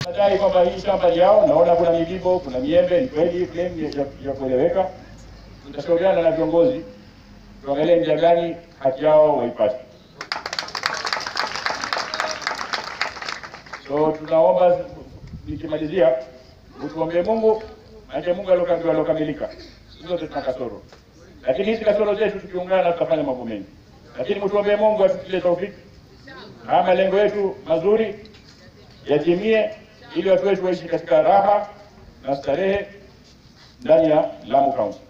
Nadai kwamba hii shamba ni yao, naona kuna migibo, kuna miembe, ni kweli claim ya, ya kueleweka. Tutashauriana na viongozi tuangalie njia gani haki yao waipate. So tunaomba nikimalizia, utuombee Mungu, maana Mungu alokamilika alokamilika, zote tuna kasoro, lakini hizi kasoro zetu tukiungana tutafanya mambo mengi, lakini mtuombee Mungu atutie taufiki, haya malengo yetu mazuri yatimie, ili watu wetu waishi katika raha na starehe ndani ya Lamu County.